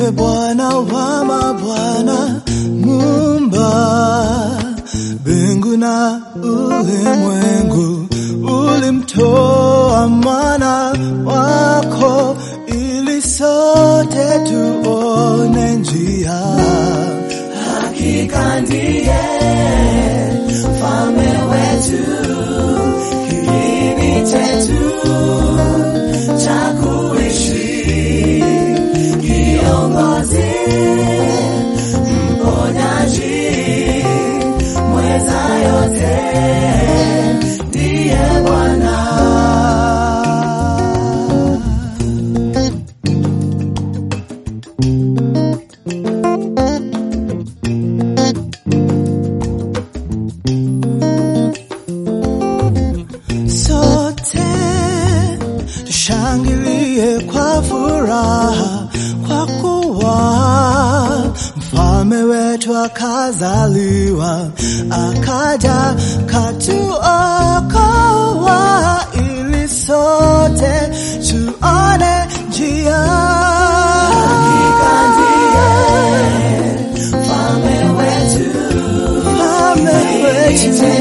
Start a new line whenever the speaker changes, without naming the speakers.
ndiye Bwana wa mabwana, Muumba mbingu na ulimwengu. Ulimtoa mwana wako ili sote tuone njia.
Hakika ndiye mfalme wetu, kiini chetu cha kuishi, kiongozi, mponyaji, mweza yote, ndiye Bwana.
Sote tushangilie kwa furaha, kwa kuwa mfalme wetu akazaliwa, akaja katuokoa, ili sote tuone njia.
Hakika ndiye mfalme wetu,
Mfalme wetu